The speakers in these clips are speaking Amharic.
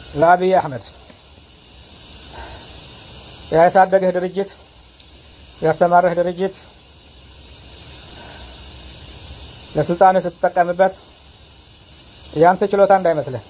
ለአብይ አህመድ ያሳደገህ ድርጅት ያስተማረህ ድርጅት ለስልጣንህ ስትጠቀምበት ያንተ ችሎታ እንዳይመስልህ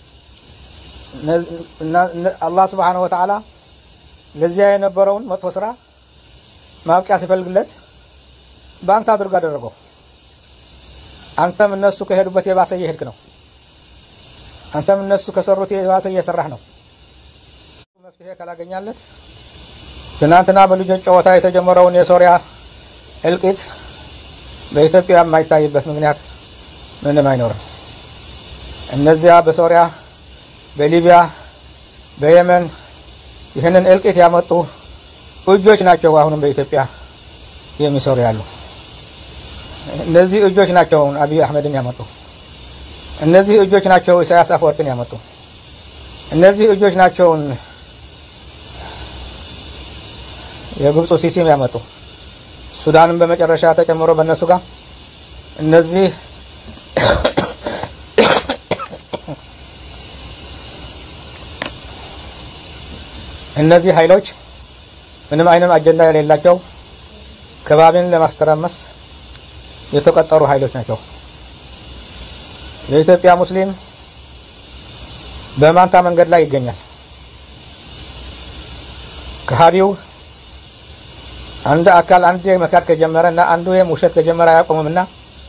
አላህ ስብሓነሁ ወተዓላ ለዚያ የነበረውን መጥፎ ስራ ማብቂያ ሲፈልግለት በአንተ አድርጎ አደረገው። አንተም እነሱ ከሄዱበት የባሰ እየሄድክ ነው። አንተም እነሱ ከሰሩት የባሰ እየሰራህ ነው። መፍትሄ ካላገኛለት ትናንትና በልጆች ጨዋታ የተጀመረውን የሶሪያ እልቂት በኢትዮጵያ የማይታይበት ምክንያት ምንም አይኖርም። እነዚያ በሶሪያ፣ በሊቢያ፣ በየመን ይህንን እልቂት ያመጡ እጆች ናቸው አሁንም በኢትዮጵያ የሚሰሩ ያሉ። እነዚህ እጆች ናቸው አብይ አህመድን ያመጡ። እነዚህ እጆች ናቸው ኢሳያስ አፈወርቅን ያመጡ። እነዚህ እጆች ናቸውን የግብፁ ሲሲም ያመጡ። ሱዳንም በመጨረሻ ተጨምሮ በእነሱ ጋር እነዚህ እነዚህ ኃይሎች ምንም አይነት አጀንዳ የሌላቸው ከባቢን ለማስተራመስ የተቀጠሩ ኃይሎች ናቸው። የኢትዮጵያ ሙስሊም በማንታ መንገድ ላይ ይገኛል። ከሃዲው አንድ አካል አንድ መካድ ከጀመረ እና አንዱ ውሸት ከጀመረ አያቆምም እና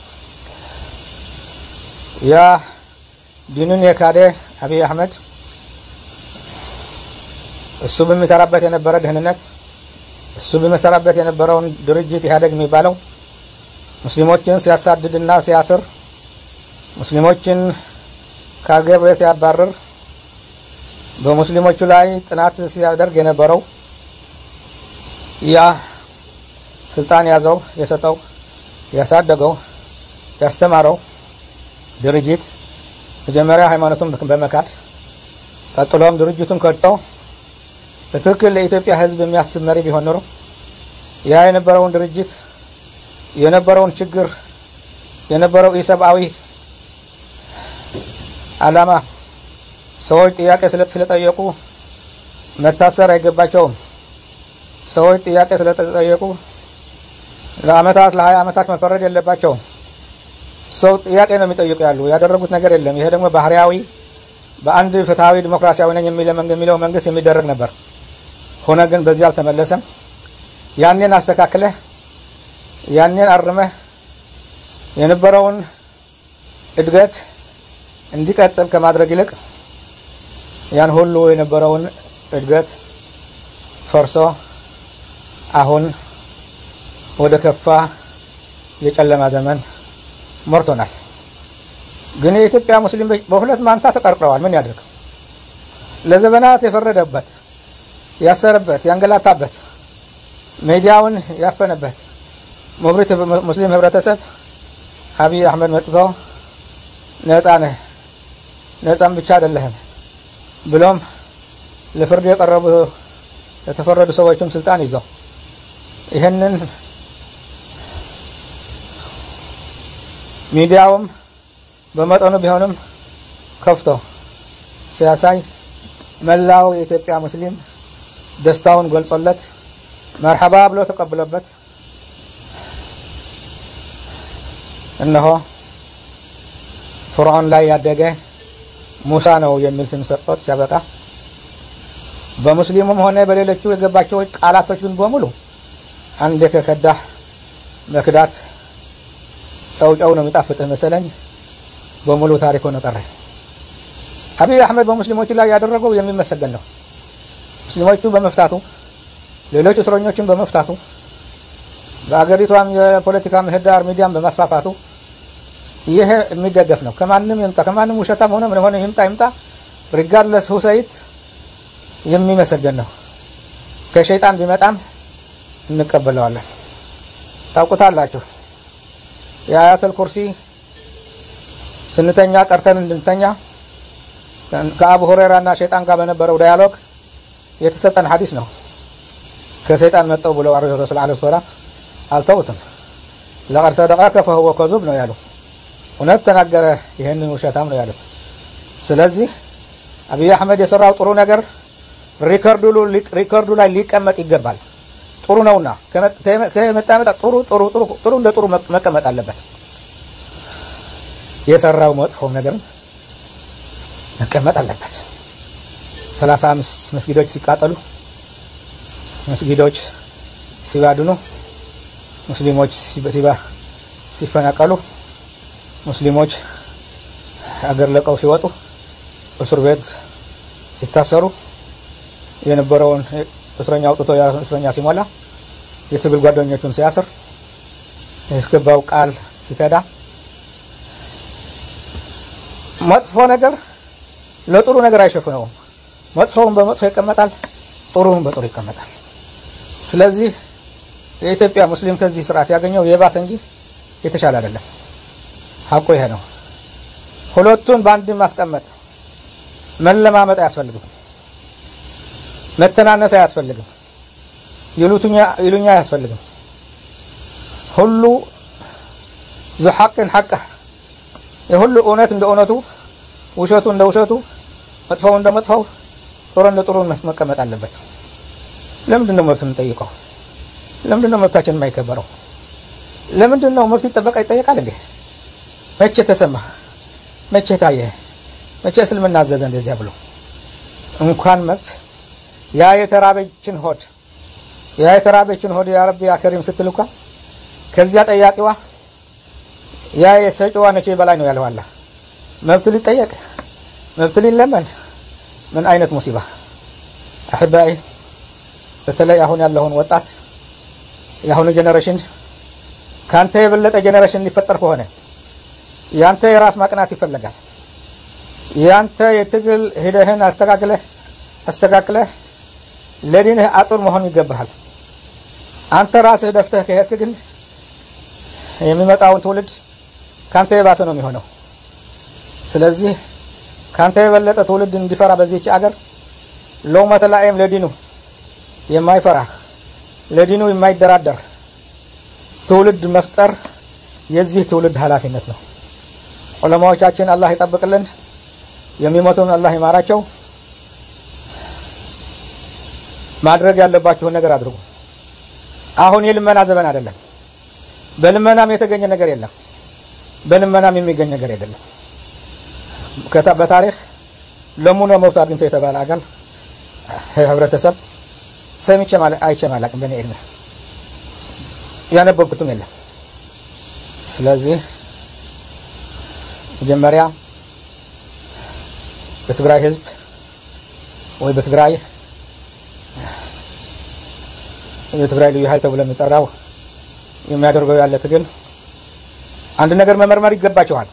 ያ ዲኑን የካደ አብይ አህመድ እሱ በሚሰራበት የነበረ ደህንነት እሱ በሚሰራበት የነበረውን ድርጅት ኢህአዴግ የሚባለው ሙስሊሞችን ሲያሳድድና ሲያስር ሙስሊሞችን ከአገር ሲያባርር በሙስሊሞቹ ላይ ጥናት ሲያደርግ የነበረው ያ ስልጣን ያዘው የሰጠው ያሳደገው ያስተማረው ድርጅት መጀመሪያ ሃይማኖቱን በመካድ ቀጥሎም ድርጅቱን ከድቶ በትክክል ለኢትዮጵያ ሕዝብ የሚያስብ መሪ ቢሆን ኖሮ ያ የነበረውን ድርጅት የነበረውን ችግር የነበረው ኢሰብአዊ ዓላማ ሰዎች ጥያቄ ስለጠየቁ መታሰር አይገባቸውም። ሰዎች ጥያቄ ስለተጠየቁ ለአመታት ለሀያ አመታት መፈረድ የለባቸውም። ሰው ጥያቄ ነው የሚጠይቁ ያሉ ያደረጉት ነገር የለም። ይሄ ደግሞ ባህሪያዊ በአንድ ፍትሐዊ ዲሞክራሲያዊ ነኝ የሚለው መንግስት የሚደረግ ነበር። ሆነ ግን በዚህ አልተመለሰም። ያኔን አስተካክለህ ያኔን አርመህ የነበረውን እድገት እንዲቀጥል ከማድረግ ይልቅ ያን ሁሉ የነበረውን እድገት ፈርሶ አሁን ወደ ከፋ የጨለማ ዘመን መርቶናል። ግን የኢትዮጵያ ሙስሊም በሁለት ማንታ ተቀርቅረዋል። ምን ያድርግ? ለዘመናት የፈረደበት፣ ያሰረበት፣ ያንገላታበት፣ ሚዲያውን ያፈነበት ሙብሪት ሙስሊም ህብረተሰብ አብይ አህመድ መጥቶ ነጻ ነህ፣ ነጻም ብቻ አይደለህም ብሎም ለፍርድ የቀረቡ የተፈረዱ ሰዎችም ስልጣን ይዘው ይህንን ሚዲያውም በመጠኑ ቢሆንም ከፍቶ ሲያሳይ መላው የኢትዮጵያ ሙስሊም ደስታውን ገልጾለት መርሐባ ብሎ ተቀብሎበት እነሆ ፍርዖን ላይ ያደገ ሙሳ ነው የሚል ስም ሰጥቶት ሲያበቃ በሙስሊሙም ሆነ በሌሎቹ የገባቸው ቃላቶች ግን በሙሉ አንዴ ከከዳህ መክዳት ጨውጨው ነው የሚጣፍጥህ መሰለኝ በሙሉ ታሪክ ሆነ ቀረ። አብይ አህመድ በሙስሊሞቹ ላይ ያደረገው የሚመሰገን ነው። ሙስሊሞቹ በመፍታቱ ሌሎች እስረኞችን በመፍታቱ በአገሪቷም የፖለቲካ ምህዳር ሚዲያን በማስፋፋቱ ይሄ የሚደገፍ ነው። ከማንም ይምጣ ከማንም ውሸታም ሆነ ምን ሆነ ይምጣ ይምጣ ሪጋርለስ ሁሰይት የሚመሰገን ነው። ከሸይጣን ቢመጣም እንቀበለዋለን። ታውቁታላችሁ። የአያተል ኩርሲ ስንተኛ ቀርተን እንድንተኛ ከአቡ ሁሬራ እና ሸይጣን ጋር በነበረው ዳያሎግ የተሰጠን ሐዲስ ነው። ከሰይጣን መጠው ብለው ረሱል ዓለይሂ ሰላም አልተውትም። ለቀድ ሰደቀከ ፈሁወ ከዙብ ነው ያሉ። እውነት ተናገረ፣ ይህንን ውሸታም ነው ያሉት። ስለዚህ አብይ አህመድ የሰራው ጥሩ ነገር ሪከርዱ ላይ ሊቀመጥ ይገባል። ጥሩ ነውና ከመጣመጣ ጥሩ ጥሩ ጥሩ ጥሩ እንደ ጥሩ መቀመጥ አለበት። የሰራው መጥፎ ነገር መቀመጥ አለበት። ሰላሳ አምስት መስጊዶች ሲቃጠሉ፣ መስጊዶች ሲባድኑ፣ ሙስሊሞች ሲፈናቀሉ፣ ሙስሊሞች አገር ለቀው ሲወጡ፣ እስር ቤት ሲታሰሩ የነበረውን እስረኛ አውጥቶ የራሱን እስረኛ ሲሞላ የትግል ጓደኞቹን ሲያስር ያስገባው ቃል ሲከዳ መጥፎ ነገር ለጥሩ ነገር አይሸፍነውም። መጥፎውን በመጥፎ ይቀመጣል፣ ጥሩውን በጥሩ ይቀመጣል። ስለዚህ የኢትዮጵያ ሙስሊም ከዚህ ስርዓት ያገኘው የባሰ እንጂ የተሻለ አይደለም። ሀቁ ይሄ ነው። ሁለቱን በአንድ ማስቀመጥ መለማመጥ አያስፈልግም። መተናነስ አያስፈልግም። ይሉኛ አያስፈልግም። ሁሉ ዙ ሐቅን ሐቅህ የሁሉ እውነት እንደ እውነቱ፣ ውሸቱ እንደ ውሸቱ፣ መጥፎው እንደ መጥፎው፣ ጥሩ እንደ ጥሩ መቀመጥ አለበት። ለምንድን ነው መብት የምንጠይቀው? ለምንድን ነው መብታችን የማይከበረው? ለምንድን ነው መብት ይጠበቃ ይጠየቃል እንዴ? መቼ ተሰማ? መቼ ታየ? መቼ እስልምና አዘዘ እንደዚያ ብሎ እንኳን መብት ያ የተራበችን ሆድ ያ የተራበችን ሆድ ያ ረቢ ያ ከሪም ስትል እንኳን ከዚያ ጠያቂዋ ያ የሰጪዋ ነቼ በላይ ነው ያለው አላህ። መብት ሊጠየቅ መብት ሊለመን ምን አይነት ሙሲባ አሕባይ። በተለይ አሁን ያለውን ወጣት የአሁኑ ጄኔሬሽን ከአንተ የበለጠ ጄኔሬሽን ሊፈጠር ከሆነ ያንተ የራስ ማቅናት ይፈለጋል። ያንተ የትግል ሂደህን አስተካክለህ አስተካክለህ ለዲንህ አጡር መሆን ይገባሃል። አንተ ራስህ ደፍተህ ከሄድክ ግን የሚመጣውን ትውልድ ካንተ የባሰ ነው የሚሆነው። ስለዚህ ካንተ የበለጠ ትውልድ እንዲፈራ በዚህች አገር ሎመተ ላኢም ለዲኑ የማይፈራ ለዲኑ የማይደራደር ትውልድ መፍጠር የዚህ ትውልድ ኃላፊነት ነው። ዑለማዎቻችን አላህ ይጠብቅልን፣ የሚሞቱን አላህ ይማራቸው። ማድረግ ያለባችሁን ነገር አድርጉ። አሁን የልመና ዘመን አይደለም። በልመናም የተገኘ ነገር የለም። በልመናም የሚገኝ ነገር አይደለም። በታሪክ ለሙኖ መብት አግኝቶ የተባለ አካል ህብረተሰብ ሰምቼ አይቼም አላቅም። በእኔ ዕድሜ ያነበብኩትም የለም። ስለዚህ መጀመሪያ በትግራይ ህዝብ ወይ በትግራይ የትግራይ ልዩ ኃይል ተብሎ የሚጠራው የሚያደርገው ያለ ትግል አንድ ነገር መመርመር ይገባቸዋል።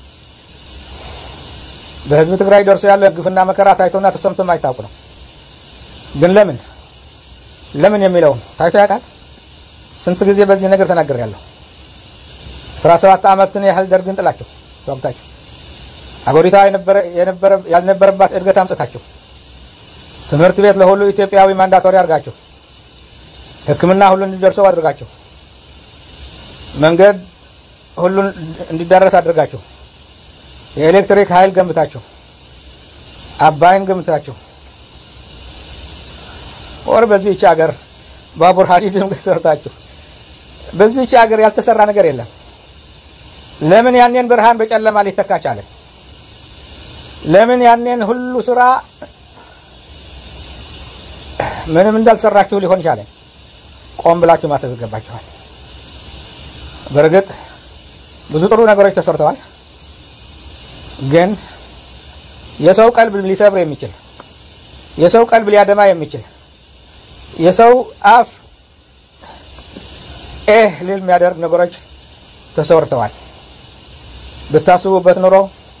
በህዝብ ትግራይ ደርሶ ያለ ግፍና መከራ ታይቶና ተሰምቶ የማይታወቅ ነው። ግን ለምን ለምን የሚለውን ታይቶ ያውቃል? ስንት ጊዜ በዚህ ነገር ተናግሬያለሁ። አስራ ሰባት ዓመትን ያህል ደርግን ጥላችሁ ተዋግታችሁ አገሪቷ ያልነበረባት እድገት አምጥታችሁ ትምህርት ቤት ለሁሉ ኢትዮጵያዊ ማንዳቶሪ አድርጋችሁ ሕክምና ሁሉ እንዲደርሰው አድርጋችሁ መንገድ ሁሉን እንዲዳረስ አድርጋችሁ የኤሌክትሪክ ኃይል ገንብታችሁ አባይን ገንብታችሁ ወር በዚህች ሀገር ባቡር ሀዲድም ሰርታችሁ በዚህች ሀገር ያልተሰራ ነገር የለም። ለምን ያኔን ብርሃን በጨለማ ሊተካ ቻለ? ለምን ያኔን ሁሉ ስራ ምንም እንዳልሰራችሁ ሊሆን ቻለ? ቆም ብላችሁ ማሰብ ይገባችኋል። በእርግጥ ብዙ ጥሩ ነገሮች ተሰርተዋል። ግን የሰው ቀልብ ሊሰብር የሚችል የሰው ቀልብ ሊያደማ የሚችል የሰው አፍ ኤህ ሊል የሚያደርግ ነገሮች ተሰርተዋል። ብታስቡበት ኑሮ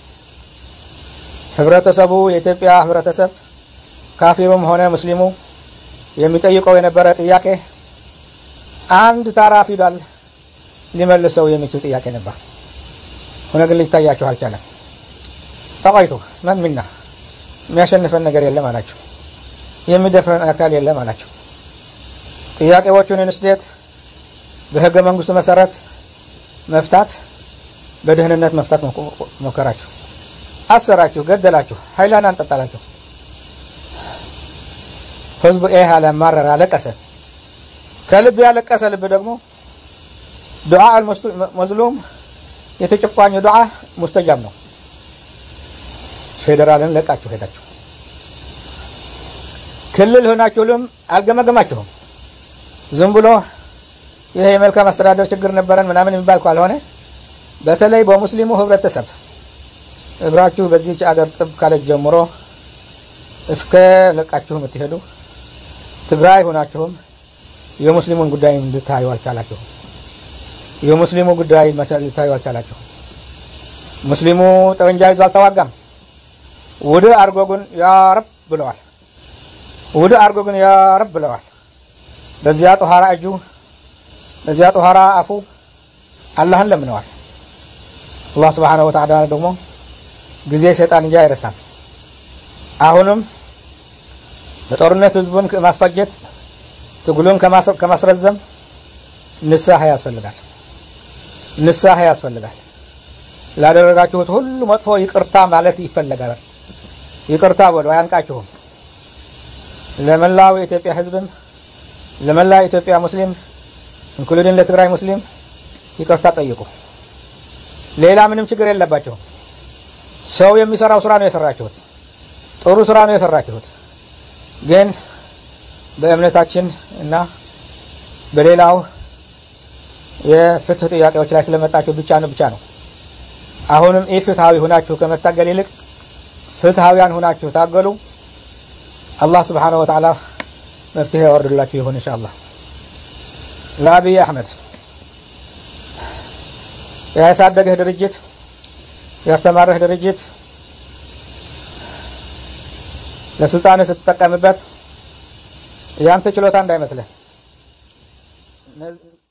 ህብረተሰቡ የኢትዮጵያ ህብረተሰብ ካፊሩም ሆነ ሙስሊሙ የሚጠይቀው የነበረ ጥያቄ አንድ ታራ ፊደል ሊመልሰው የሚችል ጥያቄ ነበር። ሆነ ግን ሊታያችሁ አልቻለም። ጠቋይቱ መን ሚና የሚያሸንፈን ነገር የለም አላቸው። የሚደፍረን አካል የለም አላቸው። ጥያቄዎቹን እንስዴት በህገ መንግስቱ መሰረት መፍታት በደህንነት መፍታት ሞከራችሁ፣ አሰራችሁ፣ ገደላችሁ፣ ሀይላን አንጠጣላችሁ። ህዝቡ ይህ አለማረር አለቀሰ። ከልብ ያለቀሰ ልብ ደግሞ ዱዓ መዝሉም የተጨቋኙ ዱዓ ሙስተጃብ ነው። ፌዴራልን ለቃችሁ ሄዳችሁ ክልል ሆናችሁልም አልገመገማችሁም። ዝም ብሎ ይሄ የመልካም አስተዳደር ችግር ነበረን ምናምን የሚባል ካልሆነ በተለይ በሙስሊሙ ህብረተሰብ እግራችሁ በዚህች አገር ጥብ ካለች ጀምሮ እስከ ለቃችሁ የምትሄዱ ትግራይ ሆናችሁም የሙስሊሙን ጉዳይ ልታዩ አልቻላችሁም። የሙስሊሙ ጉዳይ ልታዩ አልቻላችሁም። ሙስሊሙ ጠመንጃ ይዞ አልተዋጋም። ውድ አርጎ ግን ያ ረብ ብለዋል። ውድ አርጎ ግን ያ ረብ ብለዋል። በዚያ ጦሃራ እጁ በዚያ ጦሃራ አፉ አላህን ለምነዋል። አላህ ስብሓነሁ ወተዓላ ደግሞ ጊዜ ሰይጣን እንጂ አይረሳም። አሁንም በጦርነት ህዝቡን ከማስፈጀት ትግሉን ከማስረዘም ንስሐ ያስፈልጋል። ንስሐ ያስፈልጋል። ላደረጋችሁት ሁሉ መጥፎ ይቅርታ ማለት ይፈለጋል። ይቅርታ በሉ፣ አያንቃችሁም። ለመላው የኢትዮጵያ ህዝብም ለመላው የኢትዮጵያ ሙስሊም እንክሉድን ለትግራይ ሙስሊም ይቅርታ ጠይቁ። ሌላ ምንም ችግር የለባቸውም። ሰው የሚሰራው ስራ ነው የሰራችሁት። ጥሩ ስራ ነው የሰራችሁት። ግን በእምነታችን እና በሌላው የፍትህ ጥያቄዎች ላይ ስለመጣችሁ ብቻ ነው ብቻ ነው። አሁንም ኢፍትሃዊ ሁናችሁ ከመታገል ይልቅ ፍትሃዊያን ሁናችሁ ታገሉ። አላህ ስብሓነሁ ወተዓላ መፍትሄ ያወርድላችሁ ይሁን ኢንሻአላህ። ለአብይ አሕመድ ያሳደገህ ድርጅት ያስተማረህ ድርጅት ለስልጣንህ ስትጠቀምበት ያንተ ችሎታ እንዳይመስልህ